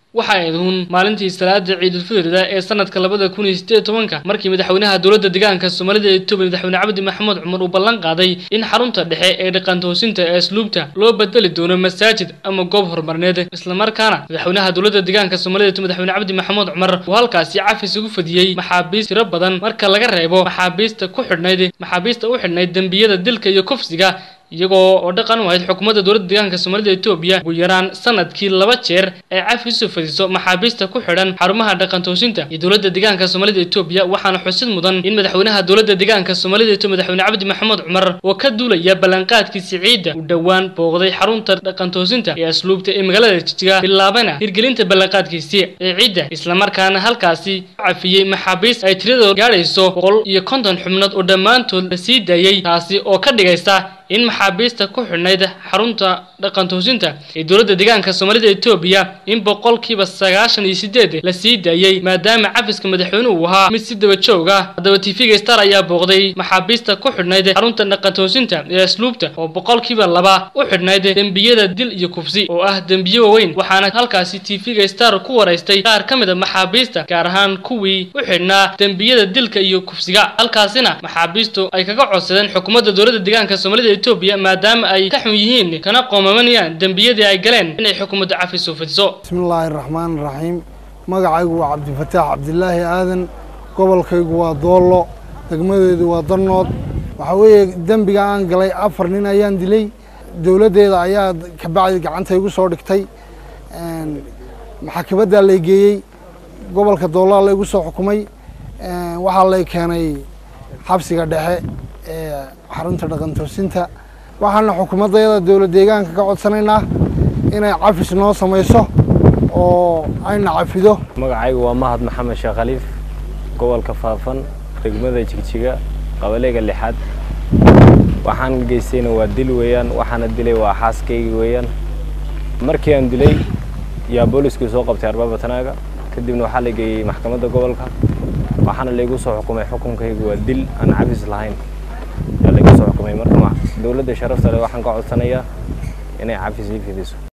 waxa ay aduun maalintii salaada ciidulfitrida ee sanadka labada kun iyo sideed tobanka markii madaxweynaha dowladda deegaanka soomaalida etoobiya madaxweyne cabdi maxamuud cumar uu ballan qaaday in xarunta dhexe ee dhaqantoosinta ee asluubta loo bedeli doono masaajid ama goob horumarineed islamarkaana madaxweynaha dowladda deegaanka soomaalida etoobiya madaxweyne cabdi maxamuud cumar uu halkaasi cafis ugu fadiyey maxaabiist tiro badan marka laga reebo maxaabiista ku xidhnayd maxaabiista u xidhnayd dembiyada dilka iyo kufsiga iyagoo oo dhaqan u ahayd xukuumadda dowladda deegaanka soomaalida etoobiya ugu yaraan sanadkii laba jeer ay cafis u fadiso maxaabiista ku xidhan xarumaha dhaqantoosinta iyo dowladda deegaanka soomaalida etoobiya waxaana xusid mudan in madaxweynaha dowladda deegaanka soomaalida etoobiya madaxweyne cabdi maxamuud cumar oo ka duulaya ballanqaadkiisi ciidda uu dhowaan booqday xarunta dhaqantoosinta ee asluubta ee magaalada jijiga bilaabana hirgelinta ballanqaadkiisi ee ciidda islamarkaana halkaasi cafiyey maxaabiist ay tiradooda gaadhayso boqol iyo konton xubnood oo dhammaantood la sii daayey taasi oo ka dhigaysa in maxaabiista ku xidhnayd xarunta dhaqantoosinta ee dowladda deegaanka soomaalida etoobiya in boqolkiiba sagaashan iyo sideed la sii daayey maadaama cafiska madaxweynuhu uu ahaa mid si daba joog ah haddaba tv-ga star ayaa booqday maxaabiista ku xidhnayd xarunta dhaqantoosinta ee asluubta oo boqolkiiba laba u xidhnayd dembiyada dil iyo kufsi oo ah dembiye waaweyn waxaana halkaasi tv-ga star ku waraystay qaar ka mid a maxaabiista gaar ahaan kuwii u xidhnaa dembiyada dilka iyo kufsiga halkaasina maxaabiistu ay kaga codsadeen xukuumadda dowladda deegaanka soomaalida etoobiya maadaama ay ka xun yihiin kana qoomamanayaan dembiyadii ay galeen inay xukuumadda cafis u fidiso bismillaahi raxmaan raxiim magacaygu waa cabdifataax cabdilaahi aadan gobolkaygu waa doollo degmadeedu waa darnood waxaa weeye dembiga aan galay afar nin ayaan dilay dowladdeeda ayaa kabacdi gacanta igu soo dhigtay maxakamaddaa lay geeyey gobolka doolaa laygu soo xukumay waxaa lay keenay xabsiga dhexe ee xarunta dhaqantoosinta waxaana xukuumaddayada dowla deegaanka ka codsanaynaa inay cafis noo samayso oo ayna cafido magacaygu waa mahad maxamed sheekh khaliif gobolka faafan degmada jigjiga qabalega lixaad waxaan geystayna waa dil weeyaan waxaana dilay waa xaaskaygi weeyaan markii aan dilay yaa booliskii soo qabtay arbaabatanaaga kadibna waxaa la geeyey maxkamadda gobolka waxaana laygu soo xukumay xukunkaygu waa dil aan cafis lahayn yaa laygu soo xukumay marka dowladda sharafta leh waxaan ka codsanayaa inay cafis ii fidiso